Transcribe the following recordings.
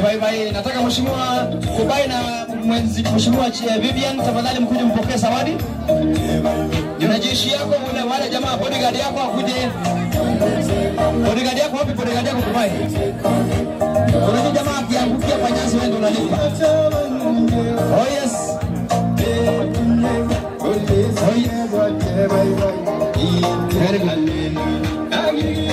Bye bye. Nataka mheshimiwa Kubai na mwenzi mheshimiwa Chi- Vivian tafadhali mkuje mpokee zawadi. Na jeshi yako wale wale jamaa bodyguard yako akuje. Bodyguard yako wapi bodyguard yako Kubai? Unajua jamaa akiangukia kwa nyasi wewe ndio unalipa. Oh yes. Oh yes. Very good.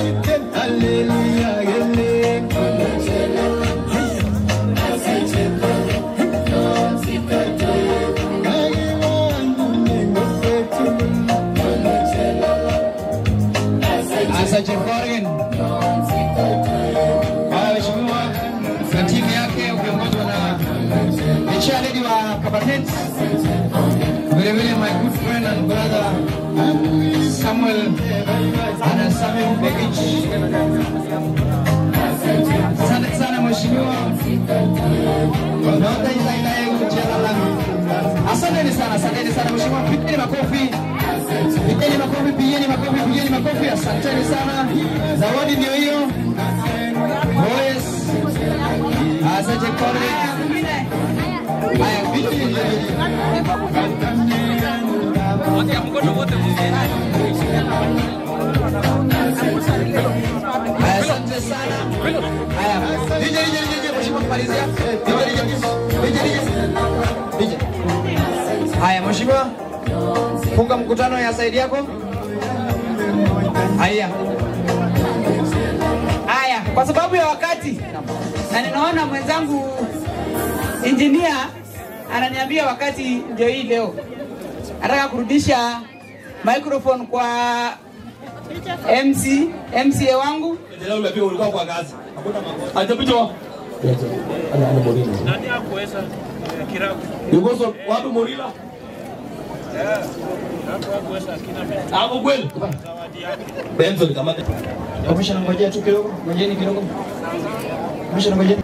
Asante Morgan. Haya, mheshimiwa na timu yake ukiongozwa na the chairlady wa Kabatet, vile vile my good friend and brother Samuel ana Samuel Begich. Asante sana mheshimiwa. Naomba ila ila yeye jela la. Asanteni sana, asanteni sana mheshimiwa. Pigeni makofi. Pigeni makofi, pigeni makofi, pigeni makofi. Asanteni sana. Zawadi ndio hiyo. Boys. Asante comrade. Haya, vitu hivi. Haya, asante sana. Haya, DJ, DJ, DJ, mheshimiwa kumalizia. DJ, DJ, DJ, DJ. Haya, mheshimiwa, funga mkutano ya saidi yako. Haya. Haya, kwa sababu ya wakati na ninaona mwenzangu injinia ananiambia wakati ndio hii leo, nataka kurudisha microphone kwa MC MCA wangu Leo unapiga ulikuwa kwa kazi. Hajapitwa. Nani hakuweza kirabu? Yuko so wapi Morila? Hapo hakuweza akina Hapo kweli. zawadi yake. Benson kama Commissioner, ngojea tu kidogo, ngojeni kidogo. Commissioner, ngojeni.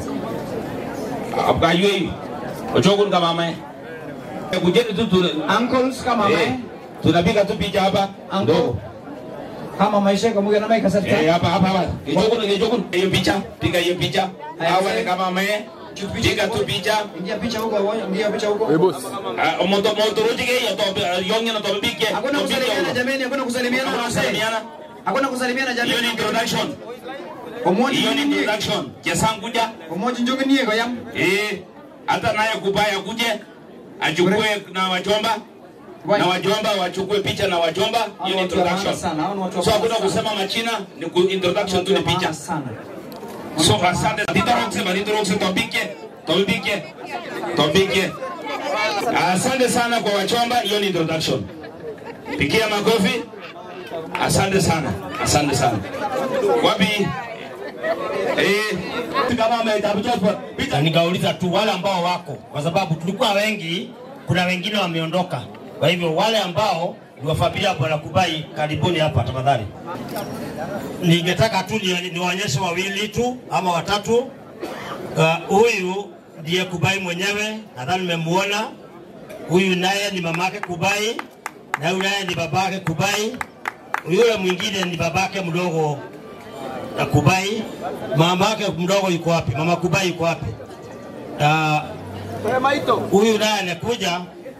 Abgaywe. Ochokun kama mama. Kujeni tu tu. Uncles kama Eh, mae, Tunapiga tu picha hapa. Uncle. Ndogo. kama maisha kama mugana mai kasarta. Eh, hapa hapa hapa. Kichokun kichokun hiyo picha. Piga hiyo picha. Haya, Hawa mzee. ni kama mama. Piga tu picha. Ingia picha huko, ingia picha huko. Ah, Moto moto rojige ya to yonge na to bige. Hakuna kusalimiana jameni, hakuna kusalimiana na wasee. Kusalimiana. Hakuna kusalimiana Hiyo jameni. ni introduction. Omoji Hiyo ni ndiye. introduction. Chesanguja. Omoji njoge niye kwa yam. Eh, hata naye kubaya kuje achukue na wajomba Why? na wajomba wachukue picha na wajomba. Hao Hiyo ni ni watu wa maana introduction. sana, hao ni watu wa So maana hakuna sana. kusema machina, ni ku introduction tu ni picha. sana. So asante. Nitorokse ba nitorokse tobike, tobike, tobike. Asante sana kwa wachomba, hiyo ni introduction. Pigia makofi. Asante sana. Asante sana. Wapi? Eh, kama ametabuja na nikauliza tu wale ambao wako, kwa sababu tulikuwa wengi, kuna wengine wameondoka. Kwa hivyo wale ambao ni wa familia ya Bwana Kubai, karibuni hapa tafadhali. Ningetaka tu ni- niwaonyeshe wawili tu ama watatu. Uh, Huyu ndiye Kubai mwenyewe, nadhani mmemuona. Huyu naye ni mamake Kubai na huyu naye ni babake Kubai. Yule mwingine ni babake mdogo na Kubai. Mama yake mdogo yuko wapi? Mama Kubai yuko wapi? Ah, Huyu naye anakuja.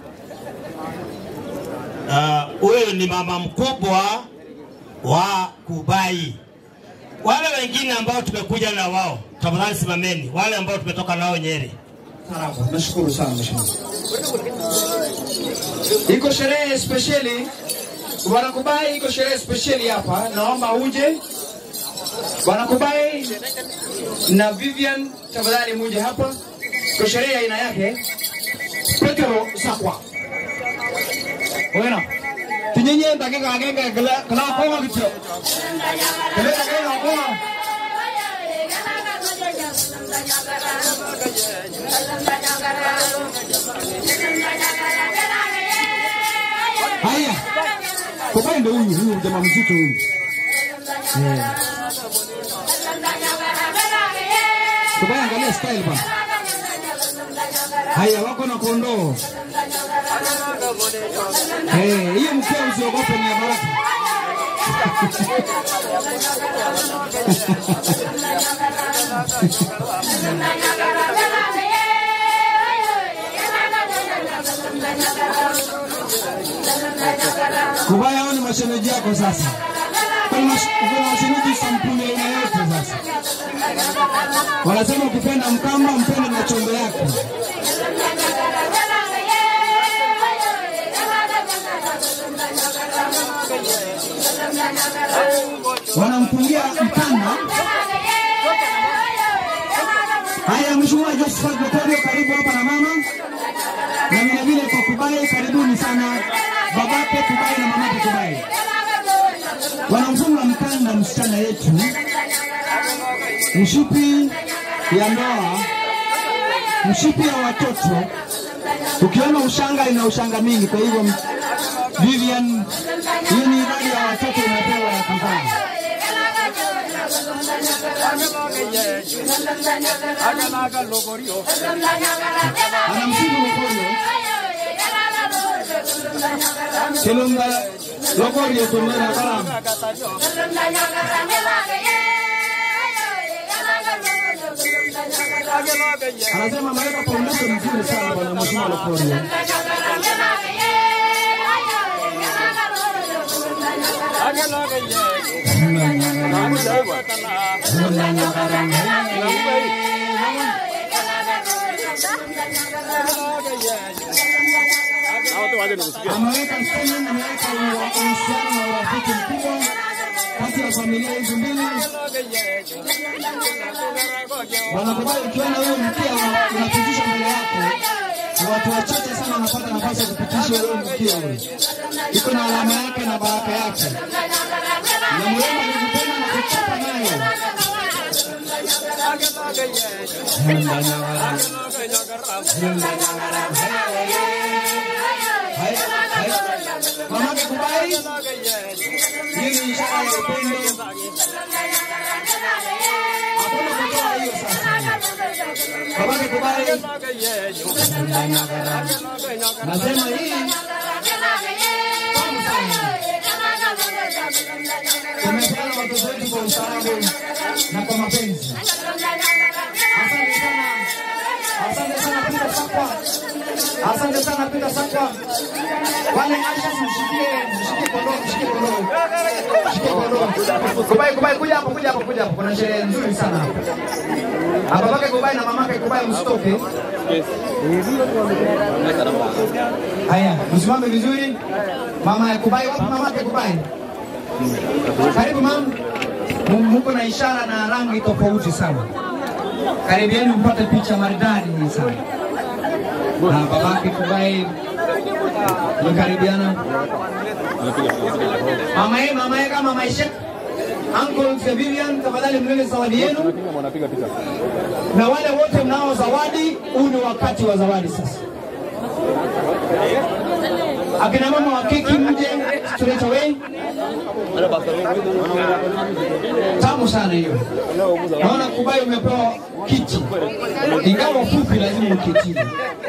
Ah, Huyu ni mama mkubwa wa Kubai. Wale wengine ambao tumekuja na wao, tafadhali simameni. Wale ambao tumetoka nao Nyeri. Sawa, nashukuru sana mheshimiwa. Iko sherehe spesheli Bwana Kubai, iko sherehe spesheli hapa, naomba uje Bwana Kubai na Vivian, tafadhali muje hapa. Iko sherehe ya aina yake. Petro Sakwa Bueno, tinyenye dakika agenge kala kala koma kityo. Kale kale koma. Haya. Kubai ndio huyu, huyu jamaa mzito huyu. Eh. Kubai angalia style bana. Haya wako na kondoo. Eh, hiyo mkeo usiogope ni ya baraka. Kubaya hao ni mashemeji yako sasa. Kuna mash- kuna mashemeji sampuli ya aina yote sasa. Wanasema ukipenda mkamba mpende na chombo yake. Wanampungia mkanda. Haya, Mheshimiwa Josephat Matorio, karibu hapa na mama, na vile vile kwa Kubai, karibuni sana babake Kubai na mamake Kubai. Wanamfunga mkanda msichana yetu, mshipi ya ndoa, mshipi ya watoto. Ukiona ushanga ina ushanga mingi, kwa hivyo Vivian, hii ni idadi ya watoto umepewa ya kuzaa. Anamsifu Lokorio, Kilunga Lokorio tumena kalamu. Anasema ameweka foundation nzuri sana bwana Mheshimiwa Lokorio. ameweka sehemu, ameweka uhusiano na urafiki mkubwa kati ya familia hizi mbili. Wanakubali ukiona wewe mkia una- unapitisha mbele yako, ni watu wachache sana wanapata nafasi ya kupitisha wewe mkia ule. Iko na alama yake na baraka yake, na mrembo alikupenda na kuchapa nayo. Haya, haya. Mamake Kubai, hii ni ishara ya upendo. Hakuna kutoa hiyo sasa. Mamake Kubai, nasema hii tamu sana. Tumepeana watoto wetu kwa ustaarabu na kwa mapenzi. Asante sana. Asante sana Peter Sakwa. Asante sana Peter Sakwa. Wale Asha mshikie, mshikie kondoo, mshikie kondoo. Mshikie kondoo. Kubai, Kubai, kuja hapo, kuja hapo, kuja hapo. Kuna sherehe nzuri sana hapa. Hapa babake Kubai na mamake Kubai msitoke. Haya, msimame vizuri. Mama ya Kubai, wapi mamake Kubai? Karibu mama. M- Muko na ishara na rangi tofauti sana. Karibieni mpate picha maridadi hii sana. Na babake Kubai mkaribiana. Mama yeye, mama yeye kama maisha. Uncle Vivian, tafadhali mlele zawadi yenu. Na wale wote mnao zawadi, huu ni wakati wa zawadi sasa. Akina mama wa keki mje straight away. Tamu sana hiyo. Naona Kubai umepewa kiti, ingawa fupi, lazima uketini.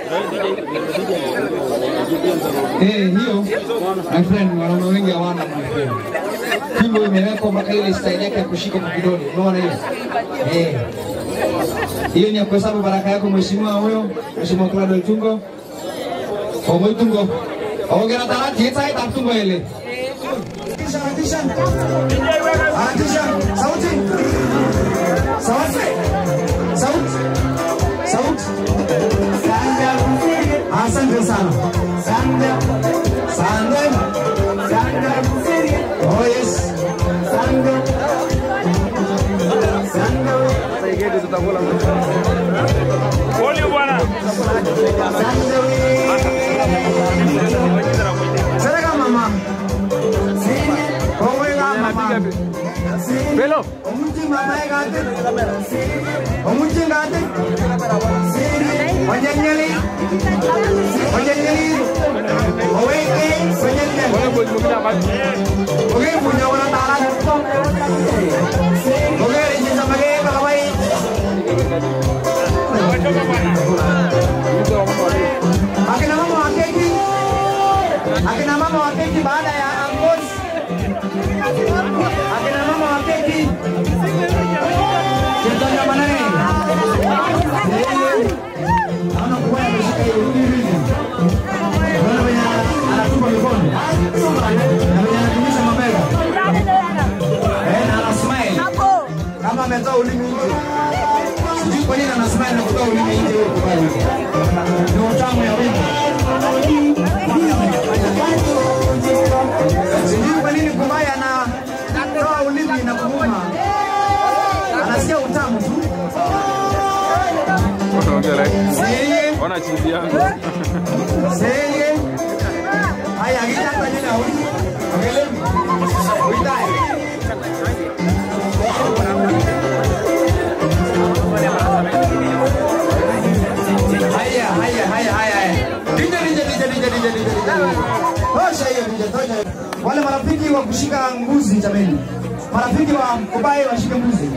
Eh, hiyo my friend, wanaume wengi hawana my friend. Fimbo imewekwa mpaka ile style yake ya kushika kwa kidole, unaona hiyo? Eh, hiyo ni ya kuhesabu baraka yako mheshimiwa huyo, mheshimiwa Claudio Tungo. Omo Tungo. Ongera tarati ita ita Tungo ile. Tisha, tisha. Ah, tisha. Sauti. Sauti. Sauti. Sauti. Sanda. Asante sana. Sanda. Sanda. Sanda. Oh yes. Sanda. Sanda. Pole bwana. Sereka mama. Kowe ga mama. Pelo. Omuti mama egate. Omuti ngate. Onyenyeli. Onyenyeli. Oweke. Onyenyeli. Oke punya wana tara. Oke rinji samage kalawai. Akina mama wa keki. Akina mama wa keki baada ya angozi. Akina mama wa keki. Contohnya mana nih? kuja like. Seye. Ona chizi yangu. Seye. Haya, akitaka jina huyu. Ongeleni. Uitai. Haya, haya, haya, haya, haya. Dije, dije, dije, dije, dije, dije, dije. Tosha hiyo dije, tosha. hiyo. Wale marafiki wa kushika mbuzi jameni. Marafiki wa kubai washike mbuzi.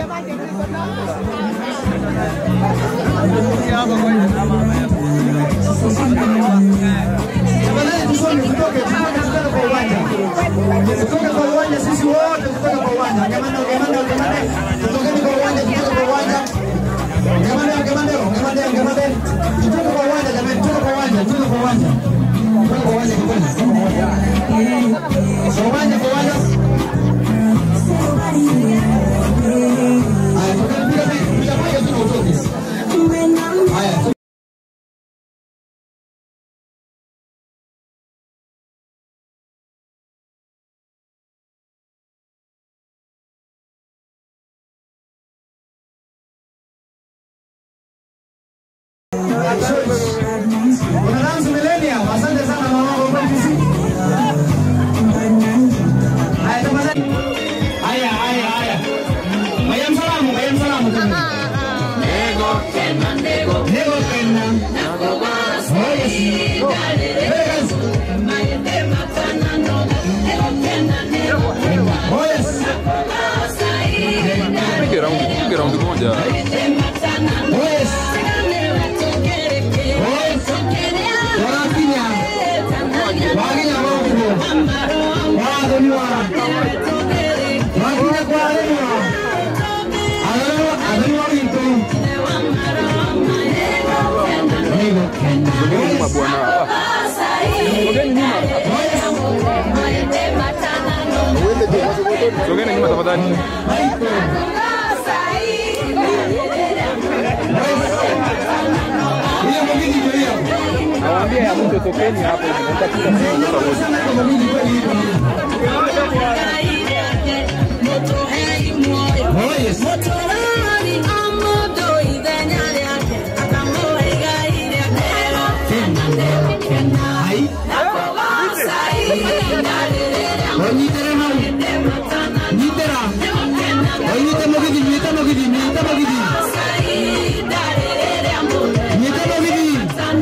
Tafadhali tusome, tutoke, tutoke, tutoke kwa uwanja. Tutoke kwa uwanja sisi wote tutoke kwa uwanja. Ngemande, ngemande, ngemande. Tutokeni kwa uwanja, tutoke kwa uwanja. Ngemande, ngemande, ngemande, ngemande. Tutoke kwa uwanja jamani, tutoke kwa uwanja, tutoke kwa uwanja. Tutoke kwa uwanja kidogo. Kwa uwanja, kwa uwanja. Haya, tokeni, piga piga, piga piga tu na utoke. Haya, Kuna Rams Millennium, asante sana mama wangu kwa kisi. Haya tafadhali. Haya haya haya. Mayam salamu, mayam salamu. Nego kena, nego kena. Oh yes. Oh. Vegas. Oh yes. Pige raundi, pige raundi moja. Oh yes. Oh yes. Wanakinya. Wakinya wangu. Wadoniwa. Wakinya kwa adoniwa. Adoniwa, adoniwa wito. Nego kena. Sogeni nyuma bwana. Sogeni nyuma. Sogeni nyuma tafadhali. Hiyo mwingine ndio hiyo. Nawaambia ya mtu tokeni hapo. Sana kwa mwingine kweli hiyo. Oh yes. Ai. Onyitera mau. Nyitera. Onyite mogidi, nyite mogidi, nyite mogidi. Nyite mogidi.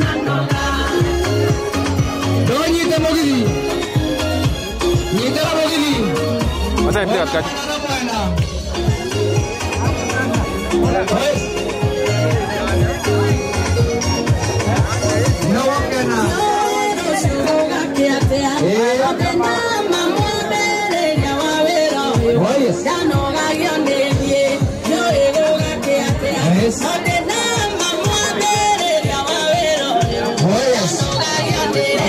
Donyite mogidi. Nyitera mogidi. Acha nipige katikati. No wakena. Oh yes. Yes. Oh yes.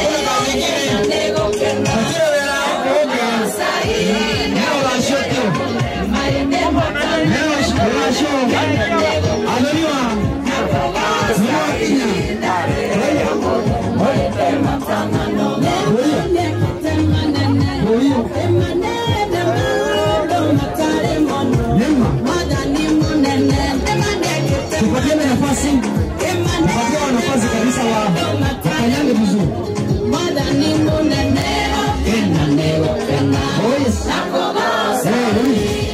Neno la shoto. Neno la shoto. Anoniwa. Neno Kenya. Huyu. Nema. Tupatiane nafasi. Tupatie nafasi kabisa wa wakanyange vizuri. Oh yes. Eh, huyu.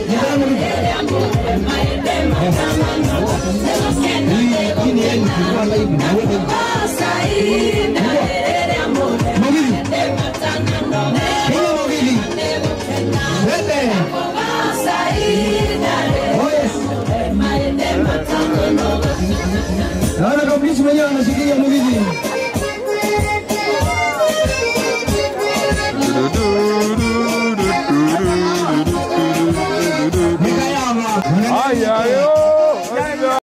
Ndio huyu. Hii hii ni yeye kwa live na wewe. Mwingine. Huyo mwingine. Wende. Oh yes. Naona kabisa mwenyewe anashikilia mwingine. Mikayama. Haya yo.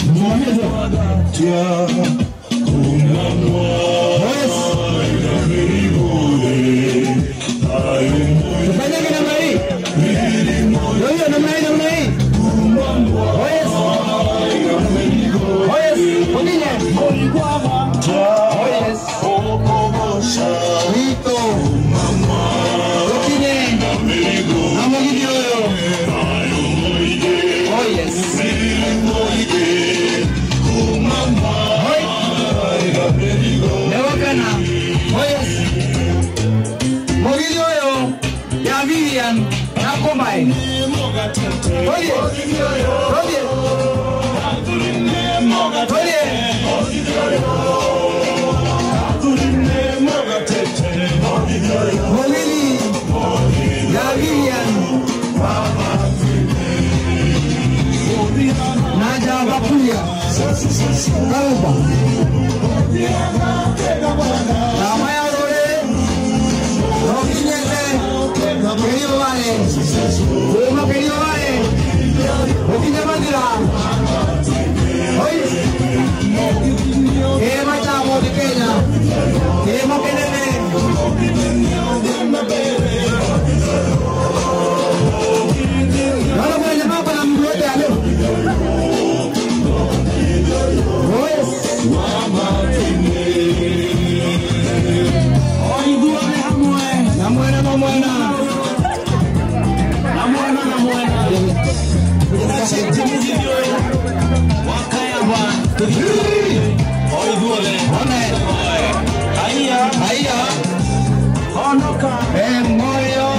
Tufanyage namna hii. Ndio hiyo namna hii namna hii. Oh yes. Oh yes. Mwingine. Oh yes. Wito. Mwingine. Na mwingine huyo. Oh yes. Hoi. Lewakana. Oh yes. Mwingine huyo ya Vivian na Komai. Oye. Oye. Oye. Mwingine ya Vivian na Javakuya. Karuba. Na Maya Rore. Rokinyete. Querido Vale. Uno querido Vale. Rokinya Mandira. Oye. Eh, machamo de Kenya. Queremos que nene. No lo pueden llamar para mi brote, aló. Hoy día de Hamue. La muera no muera. La muera no muera. Ahia. Eh, moyo.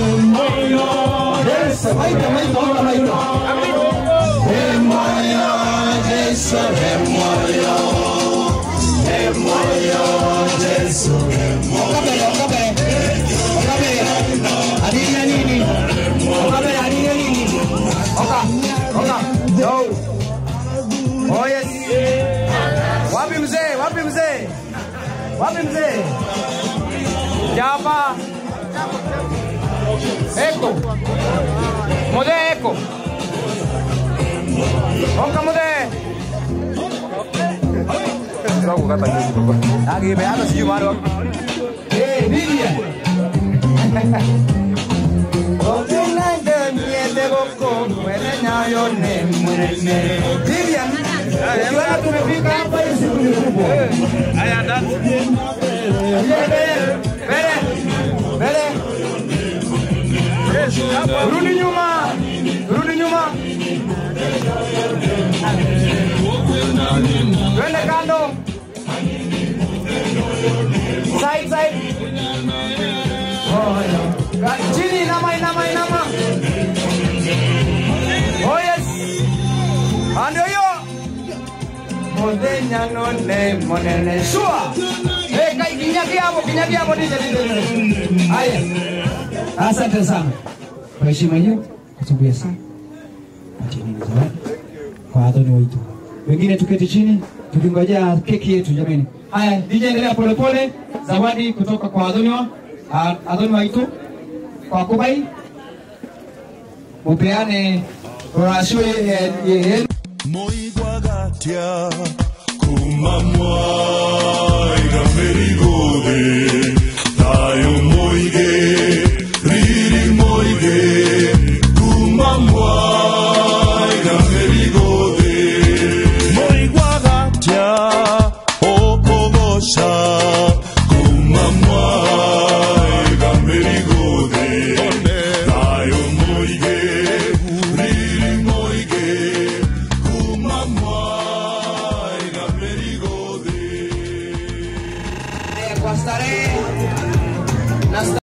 Yes, maita, maita, hola, maita. Eh, moyo, yes, eh, moyo. Eh, moyo, yes, Okabere, okabere. Okabere. Hadithi ya nini? Okabere, hadithi ya nini? Oka, oka. Yo. Oh, yes. Wapi mzee? Wapi mzee? Wapi mzee? Japa. Eko. Mode eko. Oka mode. Sasa kukata nyuzi baba. Agibe hata sijui mahali wapi. Eh, Vivian. Okinande miende goko mwene nyayo ne mwene. Vivian. Sasa tumefika hapa hii siku ni kubwa. Haya ndani. Mbele. Mbele. Mbele. Rudi nyuma. Rudi nyuma. Twende kando. Side, side. Oh, yeah. Chini, inama, inama, inama. Oh, yes. Ah, ndio hiyo. Modenya none monene shua. Eh, kai kinyaki hapo, kinyaki hapo nije nije. Haya. Asante sana. Kwa heshima hiyo, kutumbia sana. Acheni zawadi kwa Adoni Waitu. Wengine tuketi chini tukingojea keki yetu jamani. Haya, DJ endelea polepole. Zawadi kutoka kwa Adoni wa ah, Adoni Waitu kwa Kubai. Upeane rasio yenu. moigwagatia kuma mwaiga merigode tayo moige riri moige kuma mwaiga merigode moigwagatia okogosha kuma mwaiga merigode tayo moige riri moige kuma mwaiga merigode Kwa starehe na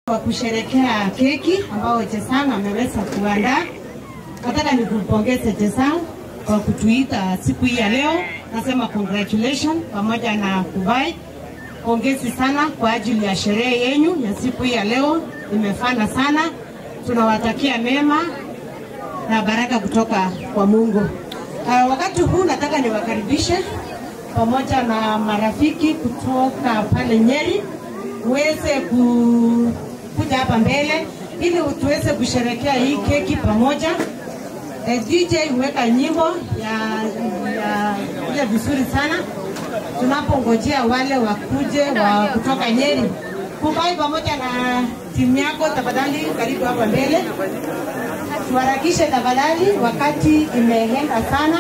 wa kusherekea keki ambao Chesang ameweza kuandaa. Nataka nikupongeze Chesang kwa kutuita siku hii ya leo. Nasema congratulations pamoja na Kubai. Pongezi sana kwa ajili ya sherehe yenyu ya siku hii ya leo, imefana sana. Tunawatakia mema na baraka kutoka kwa Mungu. Uh, wakati huu nataka niwakaribishe pamoja na marafiki kutoka pale Nyeri uweze ku, kuja hapa mbele ili tuweze kusherekea hii keki pamoja. Eh, DJ huweka nyimbo ya ya kuja vizuri sana tunapongojea wale wakuje wa kutoka Nyeri. Kubai pamoja na timu yako, tafadhali karibu hapa mbele, tuharakishe tafadhali, wakati imeenda sana.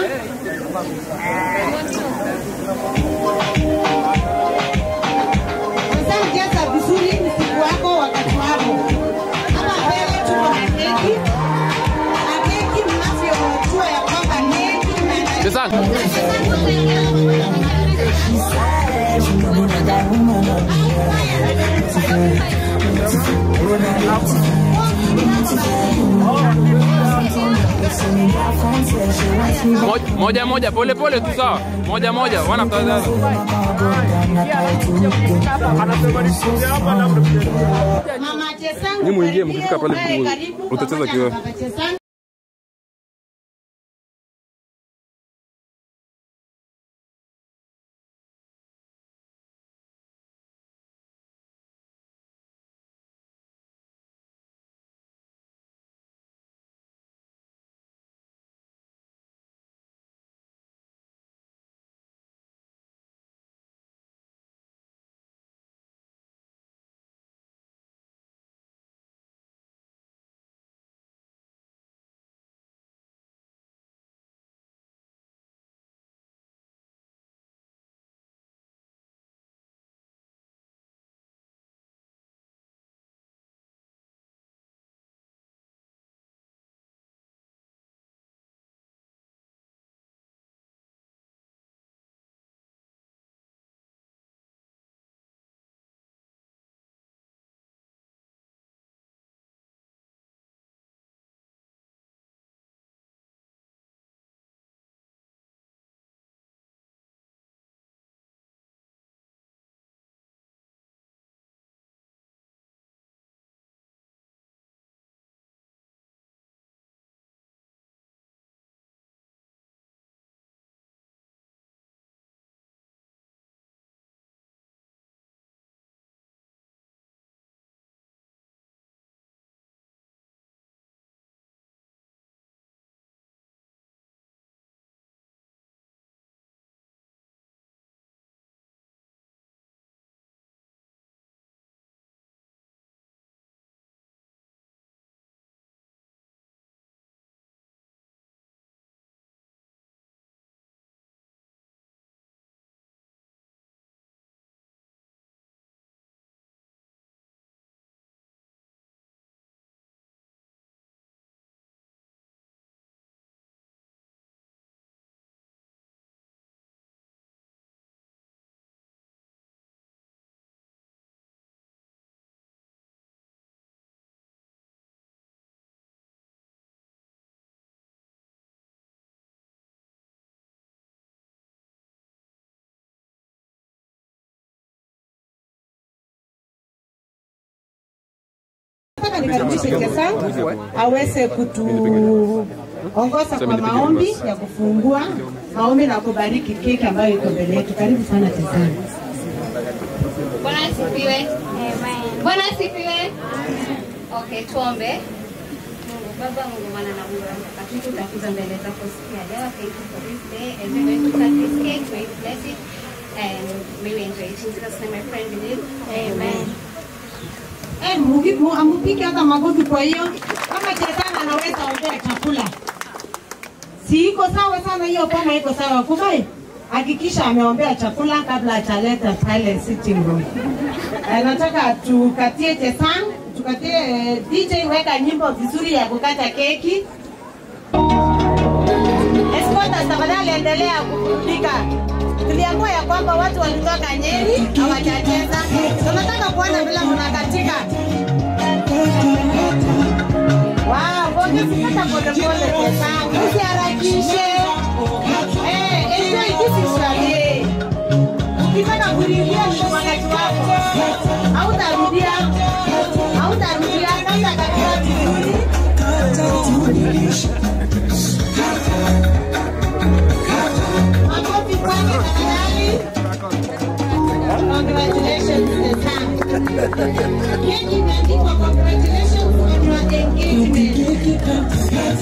Sasa jaza vizuri msiku wako wakati wako. Hapa mbele tuko na keki na keki, mnavyojua ya kwamba keki Moja- moja moja pole pole tu sawa moja moja one after the other. Mama Chesangu, Ni muingie, karibia, mkifika pale ukae tu, karibu utacheza pamoja kiwewe. na Baba Chesangu. Nataka nikaribishe Chesangu aweze kutuongoza kwa maombi ya kufungua maombi na kubariki keki ambayo iko mbele yetu. Karibu sana Chesangu. Bwana asifiwe. Bwana asifiwe. Okay, tuombe. Mungu Baba, Mungu Mwana na Mungu Roho Mtakatifu, tutakuja mbele zako siku ya leo. Thank you for this day and we're going to cut this cake. May you bless it and may we enjoy it. In Jesus' name I pray and believe. Amen. Eh, mugi- mu- amupige hata magofi. Kwa hiyo kama Chesangu anaweza ombea chakula, si iko sawa sana hiyo? Kama iko sawa, Kubai hakikisha ameombea chakula kabla ataleta pale sitting room. Eh, nataka tukatie Chesangu, tukatie eh, DJ, weka nyimbo vizuri ya kukata keki. Escorta, tafadhali endelea kuburudika. Tuliamua ya kwamba watu walitoka Nyeri hawajacheza. Tunataka kuona vile mnakatika. polepole Chesang, usiharakishe. Eh, enjoy this is your day. Ukitaka kurudia mwangaji wako, hautarudia, hautarudia, sasa katika vizuri. Makofi kwake tafadhali. Congratulations Chesang. Keki imeandikwa congratulations on your engagement.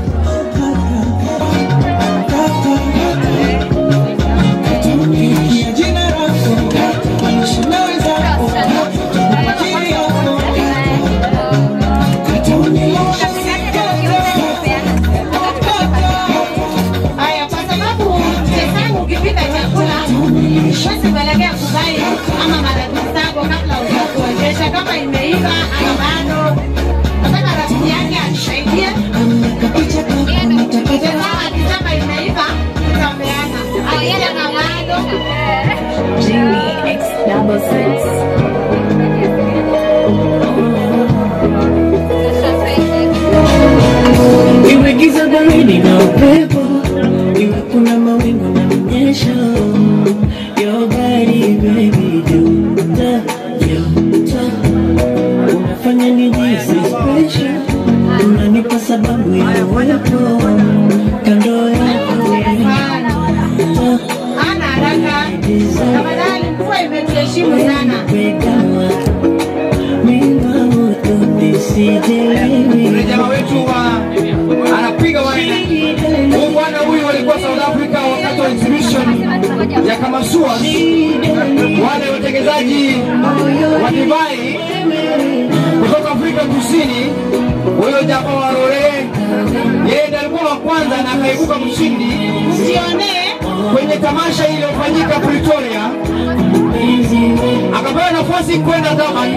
Haya, kwa sababu Chesang ukipika chakula basi kuelekea kubai ama marafiki zako kabla hujakuonyesha kama imeiva ama bado. Nataka rafiki yake anisaidie. Chesang akisema imeiva, tutapeana. Akisema bado, Iwe giza baridi na upepo, iwe kuna mawingu na mnyesho. Your body baby, joto, joto. Unafanya nijihisi special, unanipa sababu ya uwepo kando yako. hana haraka. Tafadhali, mvua imetuheshimu sana. Yule jamaa wetu wa anapiga wana huyu bwana huyu walikuwa South Africa wakati wa exhibition ya Kamasua, wale watengenezaji wa divai kutoka Afrika Kusini. Huyo jamaa wa Rore, yeye ndiye alikuwa wa kwanza na akaibuka mshindi kwenye tamasha iliyofanyika Pretoria, akapewa nafasi kwenda Durban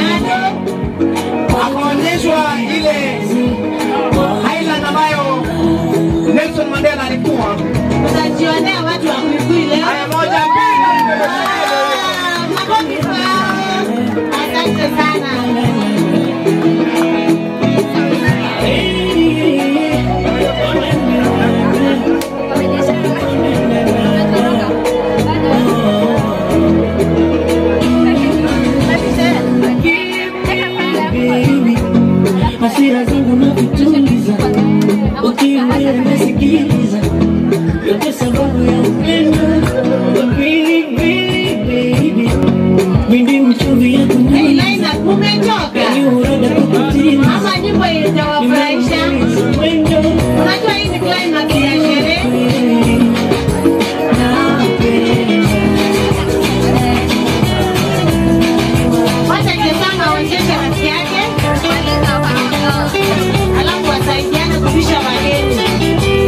akaonyeshwa ile island ambayo Nelson Mandela alikuwa. Utajionea watu wa Kuikui leo. Haya, moja, mbili. Ah, makofi kwao. Asante sana. baby, hasira zangu na kutuliza, ukiongea nasikiliza, yote sababu ya upendo Baby, baby, baby, mimi mchumbi yako Hey, Laila, umechoka? yani urada kukutimiza Ama nyimbo itawafurahisha? Unajua hii ni climax ya sherehe. Wacha Chesang aonyeshe rafiki yake, alafu wasaidiane kupisha wageni.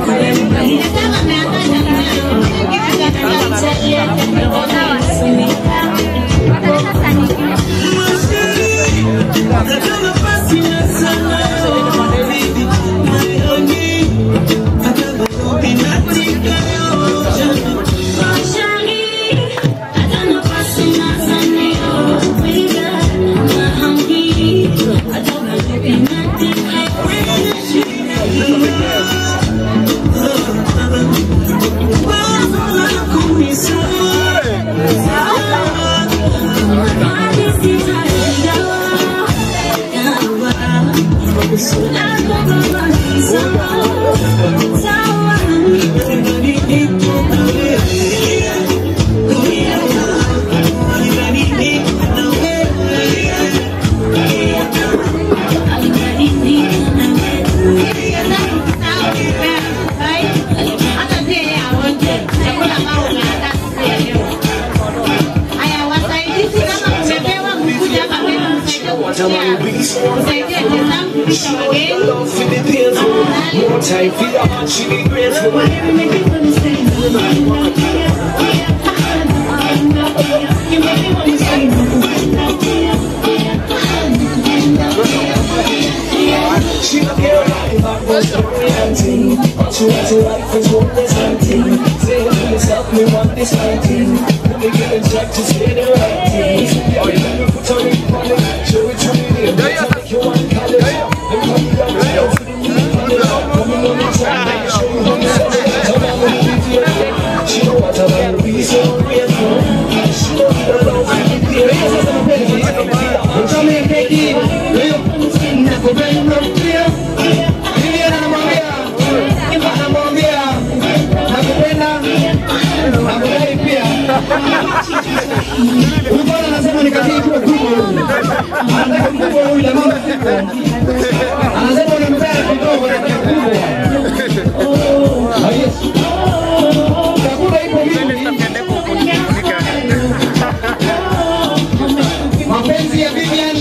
mapenzi ya Vivian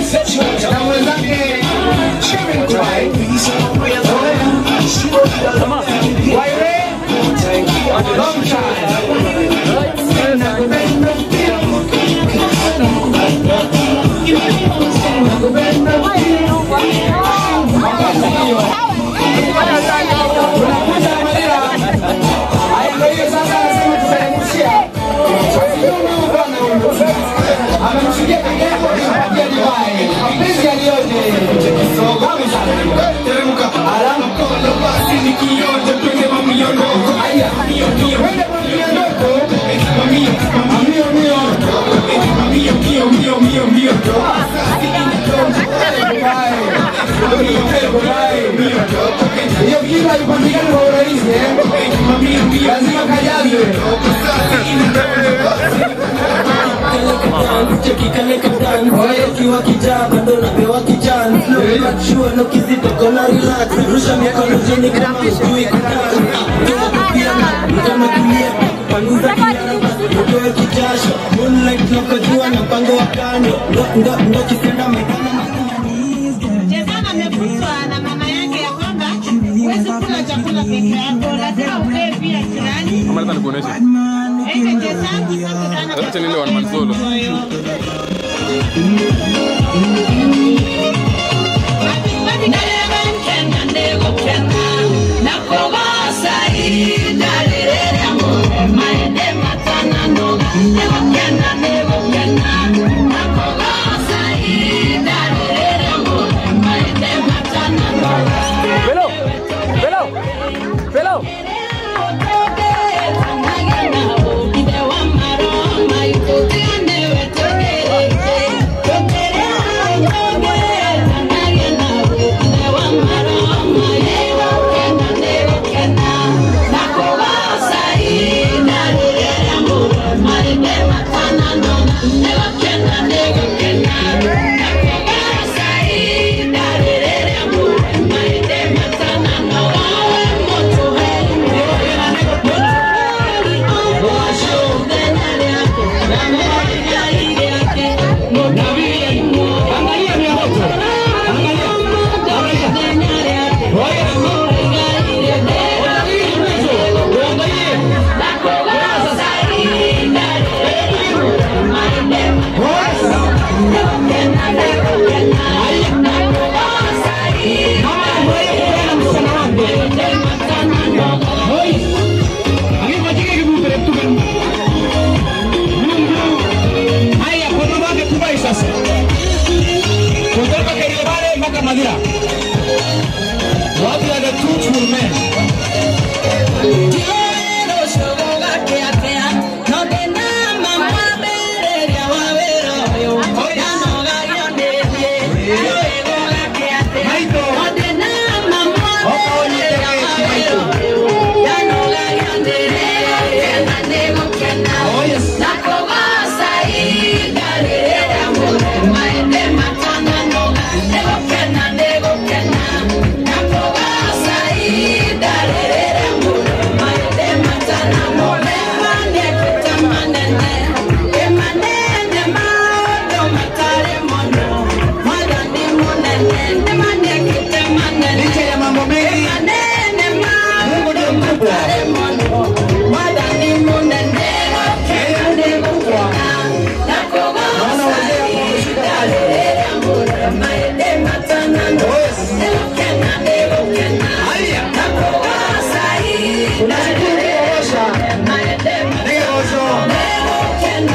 na mwenzake Sherman Kubai. Waire, long amemshukia kaka yako akimpatia divai. Mapenzi yaliyoje. Tamu sana. Alafu basi ni kionjo twende mamiondoko. Aya, twende mamiondoko. Mamio, mamio, mio. Mamio, mio, mio, mio, mio. Hiyo kitu haipatikani kwa urahisi eh. Lazima kajazwe. ukiwa kijaa bado napewa kijana shua no kizito kona relax rusha mikono chini kama ujui kutana pia mkono kulia kupanguza kinara basi utoe kijasho moonlight nakojua na mpango wa kando ndo ndo ndo kisenda mekana Chezana amefundishwa na mama yake ya kwamba huwezi kula chakula peke yako, lazima upewe pia jirani. Ama nataka nikuoneshe. Eke chezangu sasa sana Acha nile one man solo. Velo, velo, velo. Thank you. Haya, kwa wake Kubai sasa, kutoka Keriobare mpaka Madira. What are the truthful men? Licha ya mambo mengi, Mungu ndio mkubwa. Yeye ndiye mkubwa. Naona wazee hapo wameshika Haya. Tunashukuru kuwaosha. Ndio osho.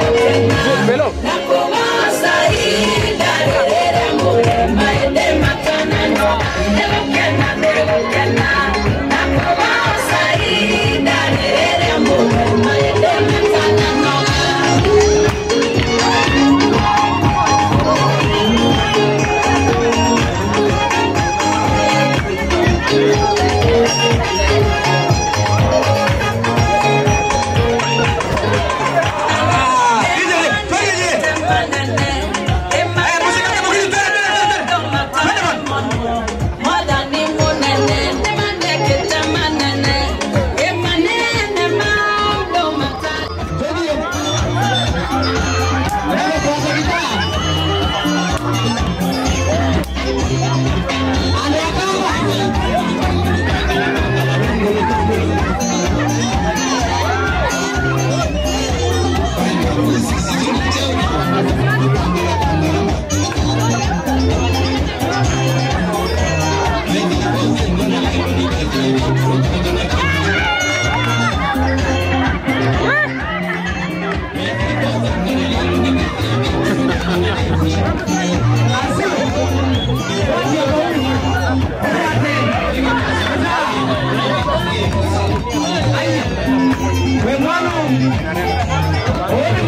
We mwana uone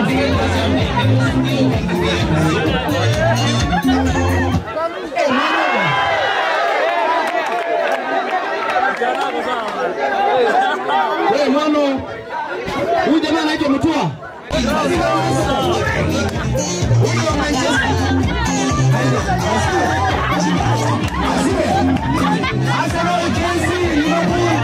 Wewe mwana huyu jamaa anaitwa Mutua. Huyu wa Manchester. Arsenal, Chelsea, Liverpool.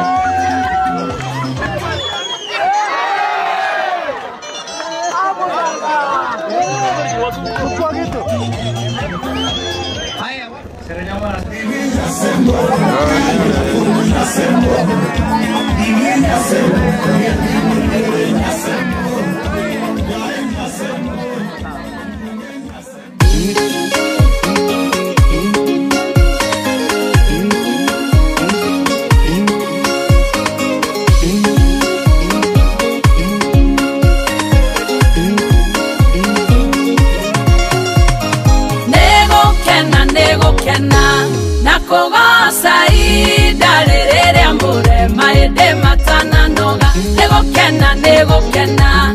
nĩgũkena nĩgũkena na kũgoca ihinda rĩrĩ rĩa mũrema ĩndĩ matananoga nĩgũkena nĩgũkena